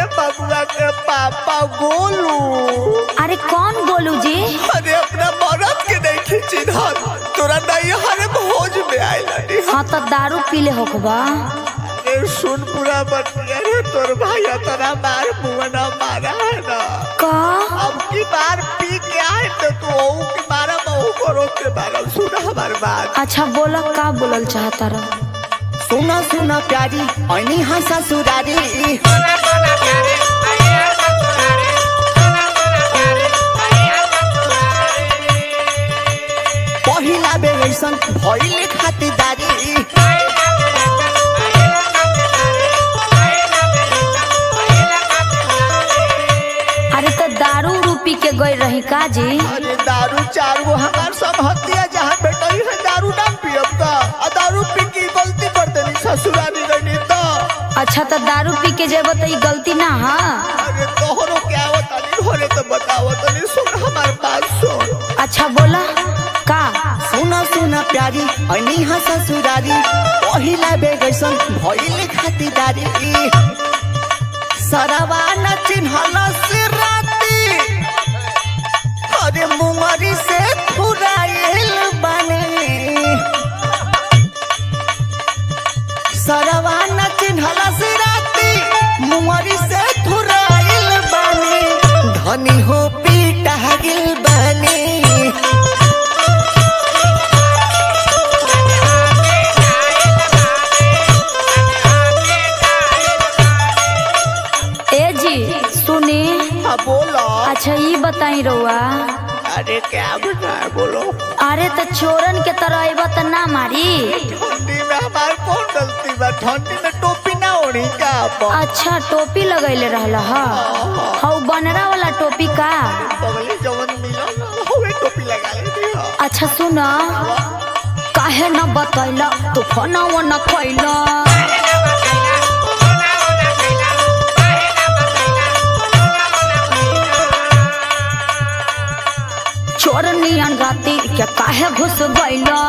बबुआ के पापा गोलू अरे कौन गोलू जी अरे अपना मरद के नहीं खींची धर तोरा नहीं हरे भोज में आइल हाँ तो दारू पीले होखबा अरे सुन पूरा बतिया रे तोर भाई तेरा मार मुंह ना मारा है ना का अब की बार पी के आए तो तू ओऊ के मारा बहु करो के मारा सुन हमार बात अच्छा बोला का बोलल चाहता रह सुना सुना प्यारी ऐनी हाँ ससुरारी पहिला बेर ऐसन भइले खातिरदारी अरे तो दारू उरू पी के गई रही का जी अरे दारू चार गो हमार सब हत्या जहाँ बेटई है दारू ना पियब का आ दारू पी की गलती कर देनी ससुरारी रहनी तो अच्छा तो दारू पी के जेब तो ई गलती ना हाँ अरे तोहरो क्या आवत नहीं होरे तो बताओ तनी सुन हमार बात सुन अच्छा बोला का सुना सुना प्यारी ऐनी हाँ ससुरारी पहिला बेर ऐसन भइले खातिरदारी सरवा न चिन्हल से राती अरे मुंगरी से फुराइल बने सरवा न चिन्हल से राती मुंगरी से फुराइल बने धनी हो पीटा गिल बने ए जी सुनी हाँ बोलो अच्छा ये बताई रउआ अरे क्या बना है बोलो अरे तो चोरन के तरह अबा तो ना मारी ठंडी में हमार कौन गलती बा ठंडी में टोपी ना ओढ़ी का अपन अच्छा टोपी लगैले रहल ह हौ बनरा वाला टोपी का बगले जवन मिलो ना हवे टोपी लगा लेती हो अच्छा सुन काहे न बतैला तू फोनवा न कैला चोर नियन राती के काहे घुस गइला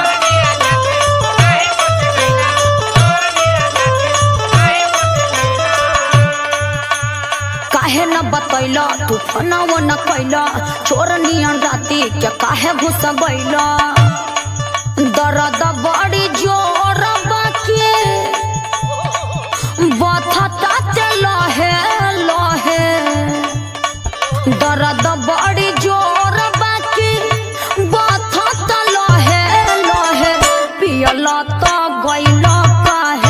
काहे न बतैला तू फोनवा न कैला चोर नियन राती के काहे घुस गइला दर्द बड़ी जोर बाकी बथता ते लहे लहे दर्द बड़ी जोर बाकी बथता लहे लहे पियल तो गइल काहे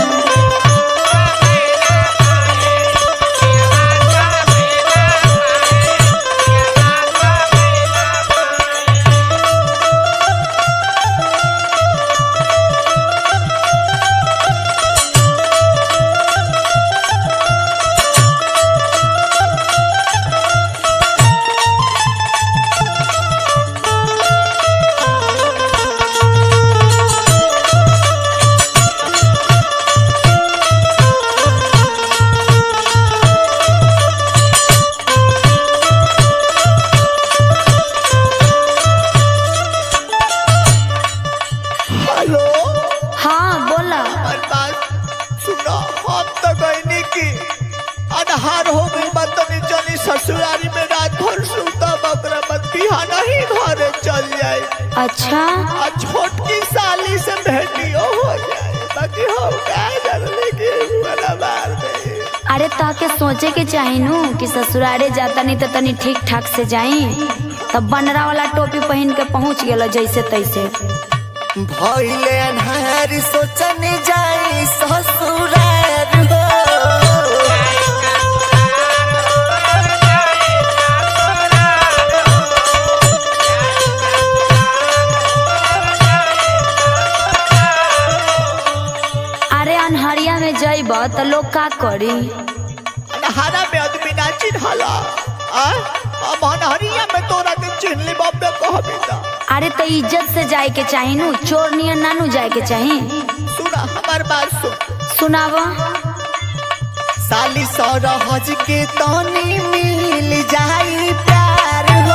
हेलो हाँ बोला हमार बात सुनो हम तो गईनी की अनहार हो गई बात तनी चली ससुरारी में रात भर सुता बकरा मत बिहाना ही घरे चल जाए अच्छा आ छोटकी साली से भेटियो हो जाए बाकी हम क्या जानले कि बड़ा मार दे अरे ताके सोचे के चाही नु कि ससुरारे जाता नहीं तो तनी ठीक ठाक से जाई तब बनरा वाला टोपी पहन के पहुंच गेल जैसे तैसे भइले अन्हार सोचने जाई ससुरार हो अरे अनहरिया में जइब तो लोग का करी अन्हारा में आदमी ना चिन्हला आ अब अन्हरिया में तोरा के चिन्हली बब्बे कहबी ता अरे तो इज्जत से जाए के चाही नु चोर नियन नानू जाए के चाही सुना हमार बात सुन सुनाव साली सरहज के तनी मिल जाई प्यार हो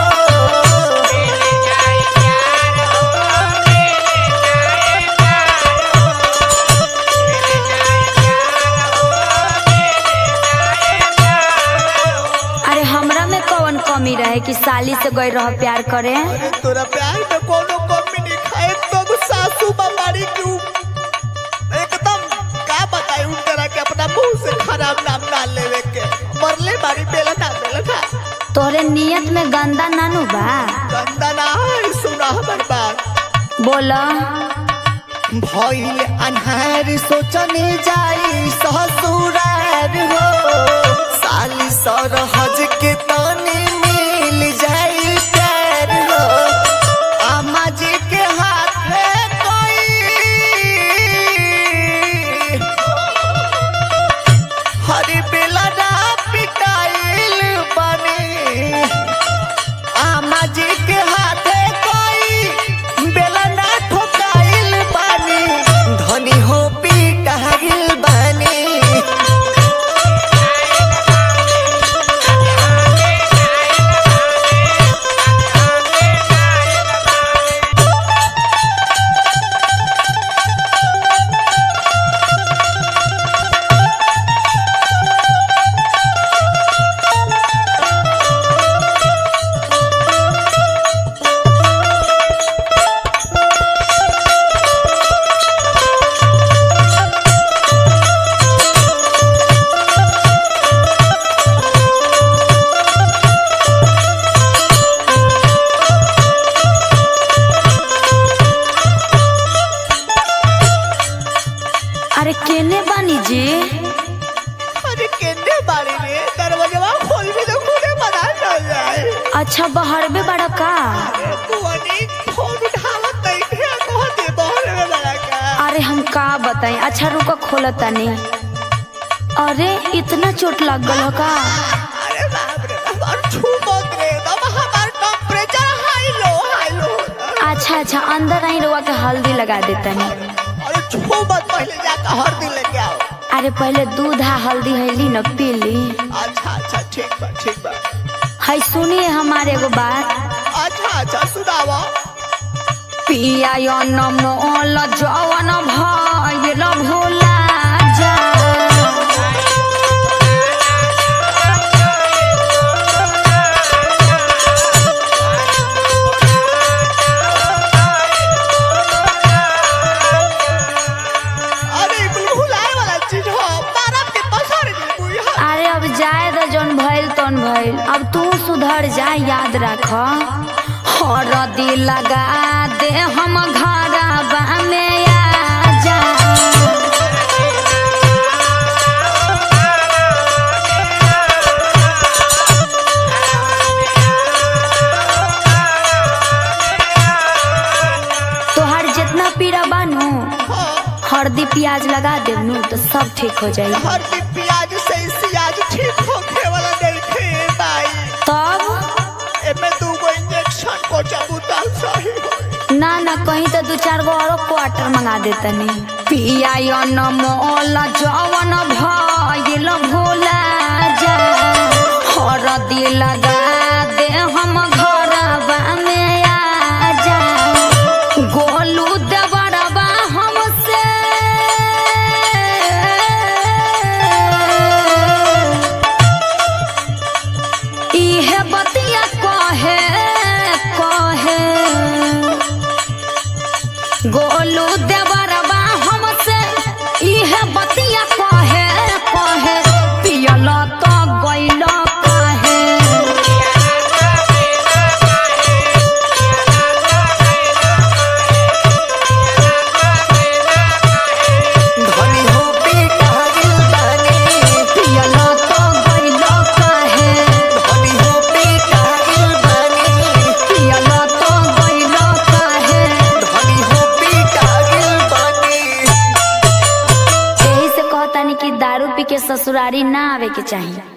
से गई रह प्यार करे अरे तोरा प्यार में कोनो कमी नहीं खाए तो सासू बाबारी क्यों एकदम का बताई उन तरह के अपना मुंह से खराब नाम ना लेवे के मरले बारी बेला ना बेला ना तोरे नियत में गंदा नानू बा गंदा ना है सुना हमर बात बोला भइल अन्हार सोचने जाई ससुरार हो साली सरहज के तने मिल जाई प्यार हो आमा जी के हाथ में कोई हरी बेला ना पिटाइल बने आमा जी के हाथे कोई बेला ना ठोकाइल बानी धनी हो पिटाइल बानी अरे केने बानी जी अरे केने बारी रे दरवाजा खोल भी तो खुदे बना ना जाए अच्छा बहरबे बड़ा का अरे बुआनी फोन उठावत नहीं थे कह दे बहरे में बड़ा का अरे हम का बताई अच्छा रुको खोला तनी अरे इतना चोट लग गल हो का अरे बाप रे बाप और छू मत रे तब हमार temperature high low high low अच्छा अच्छा अंदर आई रुआ के हल्दी लगा देतनी अरे छू मत पहले जाकर हल्दी लेके आओ अरे पहले दूध आ हल्दी हैली न पी ली अच्छा अच्छा ठीक बा ठीक बा है सुनिए हमारे एगो बात अच्छा अच्छा सुनावा पिया यो न मोल जवन भइल भोला जा अरे कुल भुलाए वाला चीज हो मारब के पसर दी बुई हा अरे अब जाए तो जौन भइल तौन भइल अब तू सुधर जा याद रख हरदी लगा दे हम घरबा में आ जा तोहर जितना पीड़ा बानू हल्दी प्याज लगा देवनू तो सब ठीक हो जाई हर दिन प्याज से सियाज ठीक होखे वाला नहीं थे भाई तब एमे दू गो इंजेक्शन को चबूता सही हो ना ना कहीं तो दू चार गो और क्वार्टर मंगा देतनी पिया यो न मोल जवन भइल भोला जा हरदी लगा दे हम घरबा में आ जा गोलू देवरबा हमसे इहे बतिया कहे कहे गोलू देवरबा हमसे इहे बतिया कहे कहे पियल तो गइल कहे धनी हो पिटाइल बानी पियल तो गइल कहे धनी हो पिटाइल बानी पियल तो गइल कहे धनी हो पिटाइल बानी यही से कहतानी कि दारू पी के ससुरारी ना आवे के चाहिए